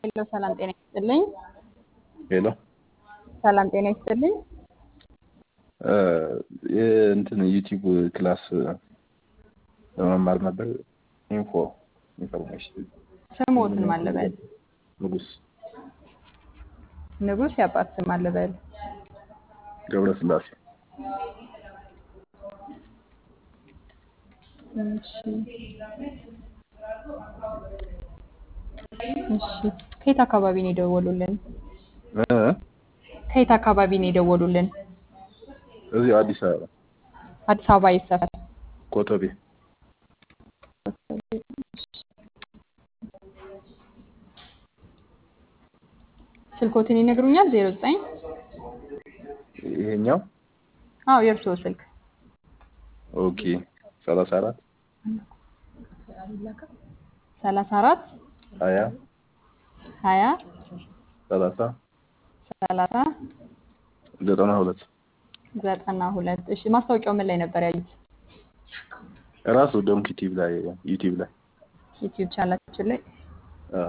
ሄሎ ሰላም ጤና ይስጥልኝ። ሄሎ ሰላም ጤና ይስጥልኝ። እንትን ዩቲዩብ ክላስ ለመማር ነበር። ኢንፎ ኢንፎርሜሽን ስሞትን ማለበል ንጉስ ንጉስ የአባት ስም አለበል ገብረ ስላሴ እሺ እሺ ከየት አካባቢ ነው የደወሉልን? እ? ከየት አካባቢ ነው የደወሉልን? እዚህ አዲስ አበባ አዲስ አበባ የት ሰፈር? ኮተቤ ስልኮትን ይነግሩኛል? ዜሮ ዘጠኝ ይሄኛው አዎ የእርስዎ ስልክ ኦኬ ሰላሳ አራት ሰላሳ አራት ሀያ ሀያ ሰላሳ ሰላሳ ዘጠና ሁለት ዘጠና ሁለት እሺ ማስታወቂያው ምን ላይ ነበር ያዩት? ራሱ ዶንክ ዩቲዩብ ላይ ዩቲዩብ ላይ ዩቲዩብ ቻናላችን ላይ አዎ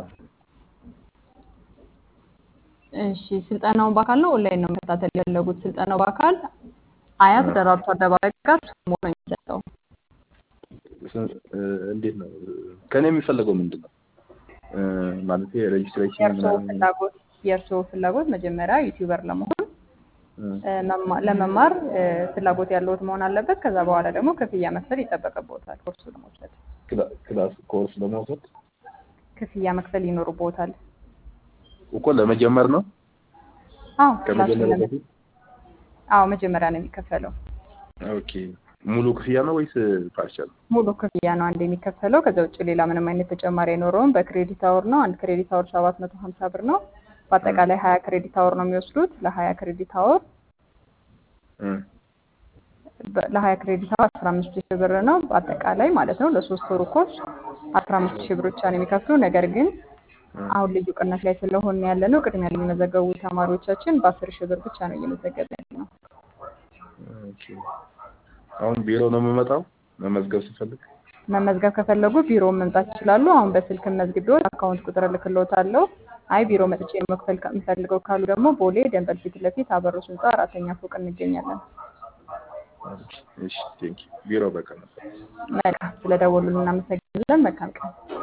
እሺ ስልጠናውን በአካል ነው ኦንላይን ነው መከታተል የፈለጉት? ስልጠናው በአካል አያት ደራርቱ አደባባይ ጋር ሞ ነው የሚሰጠው። እንዴት ነው ከኔ የሚፈለገው ምንድን ነው ማለት ሬጅስትሬሽን የእርስዎ ምናምን ፍላጎት የእርስዎ ፍላጎት መጀመሪያ ዩቲዩበር ለመሆን እ፣ እ፣ መማ- ለመማር እ፣ ፍላጎት ያለዎት መሆን አለበት። ከዛ በኋላ ደግሞ ክፍያ መክፈል ይጠበቅብዎታል። ኮርሱ ለመውሰድ ክላ- ክላስ ኮርስ ለመውሰድ ክፍያ መክፈል ይኖርብዎታል። እኮ ለመጀመር ነው አዎ ክላሱን ከመጀመሪያ ለመ በፊት አዎ መጀመሪያ ነው የሚከፈለው። ኦኬ ሙሉ ክፍያ ነው ወይስ ፓርሻል ሙሉ ክፍያ ነው አንድ የሚከፈለው። ከዛ ውጭ ሌላ ምንም አይነት ተጨማሪ አይኖረውም። በክሬዲት አወር ነው። አንድ ክሬዲት አወር ሰባት መቶ ሀምሳ ብር ነው። በአጠቃላይ ሀያ ክሬዲት አወር ነው የሚወስዱት። ለሀያ ክሬዲት አወር እ፣ በ- ለሀያ ክሬዲት አወር አስራ አምስት ሺህ ብር ነው በአጠቃላይ ማለት ነው። ለሶስት ወሩ ኮርስ አስራ አምስት ሺህ ብር ብቻ ነው የሚከፍሉ። ነገር ግን አሁን ልዩ ቅናሽ ላይ ስለሆነ ያለ ነው ቅድሚያ ለሚመዘገቡ ተማሪዎቻችን በአስር ሺህ ብር ብቻ ነው እየመዘገበ ያለ ነው። ኦኬ አሁን ቢሮ ነው የምመጣው መመዝገብ ስፈልግ መመዝገብ ከፈለጉ ቢሮ መምጣት ይችላሉ። አሁን በስልክ መዝግቤዎት አካውንት ቁጥር እልክልዎታለሁ። አይ ቢሮ መጥቼ መክፈል የምፈልገው ካሉ ደግሞ ቦሌ ደንበል ፊት ለፊት አበሮስ ህንፃ አራተኛ ፎቅ እንገኛለን። እሺ ቴንክ ቢሮ በቃ ነበር መልካም ስለደወሉልን እናመሰግናለን። መልካም ቀን